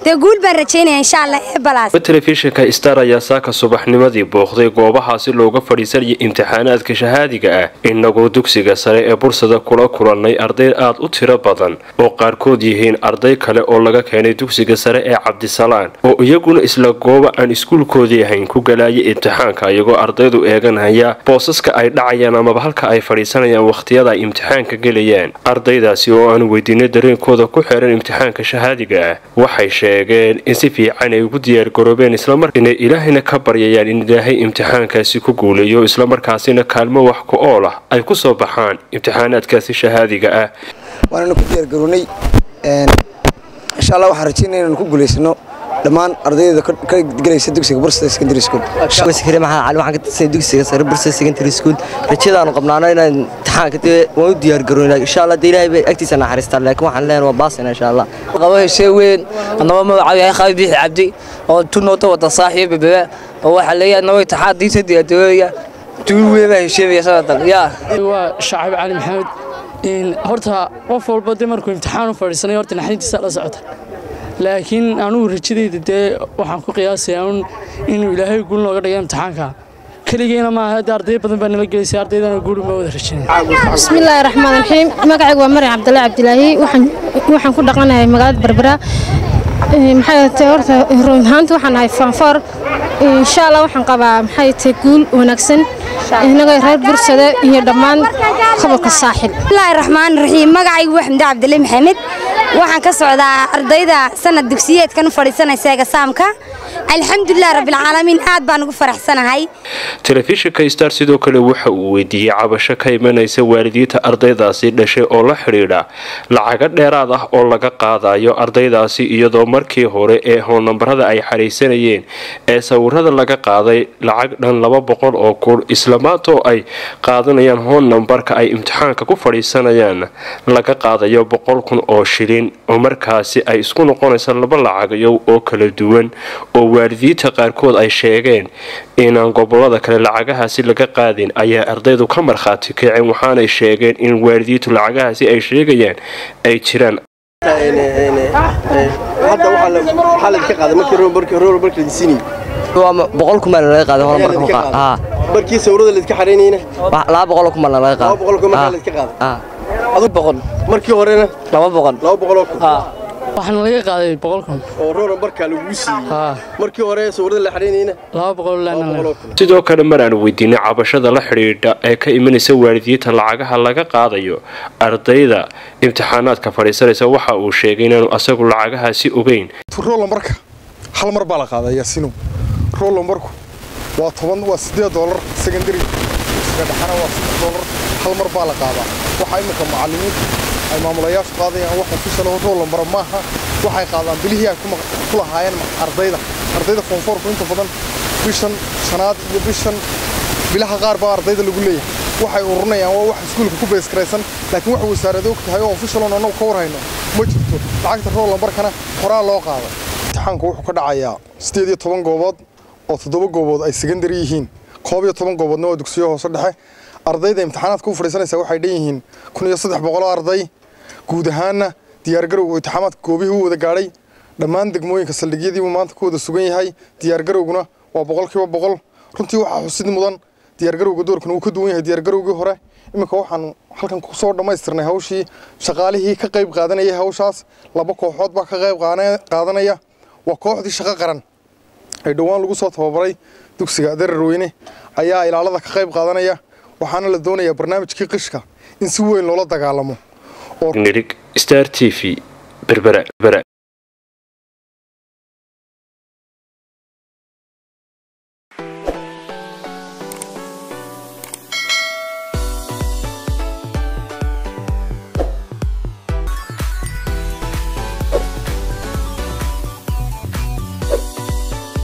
dee guul baan rajaynaya insha allah ee balaas telefishinka star ayaa saaka subaxnimadii booqday goobahaasi looga fadhiisanaya imtixaanaadka shahaadiga ah inagoo dugsiga sare ee bursada kula kulannay arday aad u tiro badan oo qaarkood yihiin arday kale oo laga keenay dugsiga sare ee cabdisalaan oo iyaguna isla gooba aan iskuulkoodii ahayn ku galaayay imtixaanka iyagoo ardaydu eeganaya boosaska ay dhacayaan amaba halka ay fadhiisanayaan wakhtiyada ay imtixaanka gelayaan ardaydaasi oo aanu weydiinay dareenkooda ku xeeran imtixaanka shahaadiga ah waxay sheegeen in si fiican ay ugu diyaargaroobeen islamar inay ilaahayna ka baryayaan in ilaahay imtixaankaasi ku guuleeyo islamarkaasina kaalmo wax ku ool ah ay ku soo baxaan imtixaanaadkaasi shahaadiga ah waananu ku diyaargarownay insha allah waxaan rajeynaya inanu ku guulaysano dhammaan ardayda ka gelaysa dugsiga bursada secondary school waskari maxamed cali waxaan ka tirsanay dugsiga sare bursada secondary school rajadaanu qabnaano inaan imtixaanka dee waan u diyaargaroynaa insha allah dee ilaahay bay agtiisa naxariistaan laakiin waxaan leenahay waa baasina insha allah qabo heshee weyn annaba magacaab yahay khaalid biixi cabdi oo tunoota wada saaxiib bebebe oo waxaa leeyahay annaba imtixaan diinta diyaargarooya tuul weyn baa hesheemaya sanadan yaa waa shacab cali maxamed horta qof walba dee markuu imtixaan u fadhiisanay horta naxdintiisa la socota laakiin anugu rajadayda dee waxaan ku qiyaasayaa un inuu ilaahay guul nooga dhiga imtixaanka keligeyna maaha hadda arday badan baa nala gelaysay ardaydana guul uma wada rajanaya bismillaahi raxmaan raxiim magacaygu waa maryam cabdullaahi cabdilaahi waxaan ku dhaqanahay magaalada berbera maxay tahay horta run ahaanta waxaan ahay faanfoor insha allah waxaan qabaa maxay tahay guul wanaagsan inagoo reer bursada iyo dhammaan gobolka saaxil bismillaahi raxmaan raxiim magacaygu waa xamdi cabdille maxamed waxaan ka socdaa ardayda sanad dugsiyeedkan u fadhiisanaysa egasaamka alxamdulilah rabbilcaalamiin aad baan ugu faraxsanahay telefishinka star sidoo kale waxa uu weydiiyey cabasho ka imanaysa waalidiinta ardaydaasi dhashay oo la xidhiidha lacago dheeraad ah oo laga qaadayo ardaydaasi iyadoo markii hore ee hoonnambarada ay xaraysanayeen ee sawirada laga qaaday lacag dhan laba boqol oo kun islamaantoo ay qaadanayaan hoon nambarka ay imtixaanka ku fadhiisanayaan laga qaadayo boqol kun oo shilin oo markaasi ay isku noqonaysa laba lacagayow oo kala duwan oo waalidiinta qaarkood ay sheegeen inaan gobolada kale lacagahaasi laga qaadin ayaa ardaydu ka markhaati kaceen waxaanay sheegeen in waalidiintu lacagahaasi ay sheegayaan ay jiraan boqol kun baa laga qaaday horumarka barkii sawirada la iska xareynayna laba boqol kun baa laga qaaday laba boqol kun markaa la iska qaaday adu boqol markii horena laba boqol laba boqol oo kun waxaana laga qaaday boqol kun oo roor barkaa lagu siiyey markii hore sawirada la xareynayna laba boqol sidoo kale mar aanu weydiinay cabashada la xidhiidha ee ka imanaysa waalidiinta lacagaha laga qaadayo ardayda imtixaanaadka fadhiisanaysa waxa uu sheegay inaanu asagu lacagahaasi ogeyn rolambarka hal mar baa la qaadaa yaasino rolambarku waa toban waa siddeed doolar secondary dugsiga dhexana waa saddex doolar hal mar baa la qaadaa waxaa iminka macallimiintu ay maamulayaashu qaadayaan wax ofishal roolambara maaha waxay qaadaan bilihii ay ku lahaayeen ardayda ardayda foonfoorku inta badan bishan shanaad iyo bishan bilaha qaar baa ardayda lagu leeyahay waxay ururinayaan waa wax iskuulka ku beeskaraysan laakiin wax wasaarada og tahay oo ofishalon annagu ka warhayno ma jirto lacagta roolambarkana horaa loo qaado imtixaanku wuxuu ka dhacayaa siddeed iyo toban goobood oo toddoba goobood ay secondary yihiin koob iyo toban gooboodna waa dugsiyo hoose dhexe ardayda imtixaanaadka u fadhiisanaysa waxay dhan yihiin kun iyo saddex boqoloo arday guud ahaanna diyaargarowga imtixaamaadka goobihii u wada gaadhay dhammaan degmooyinka saldhigyadiibuu maanta ku wada sugan yahay diyaargarowguna waa boqolkiiba boqol runtii waxaa xusid mudan diyaargarowga doorkan uu ka duwan yahay diyaargarowgii hore iminka waxaanu halkan kusoo dhammaystirnay hawshii shaqaalihii ka qayb qaadanayay hawshaas laba kooxood baa ka qayb qaadanaya waa kooxdii shaqo qaran ee dhowaan lagu soo tababaray dugsiga dararweyne ayaa ilaalada ka qayb qaadanaya waxaana la doonayaa barnaamijkii qishka in si weyn loola dagaalamo star t v berbera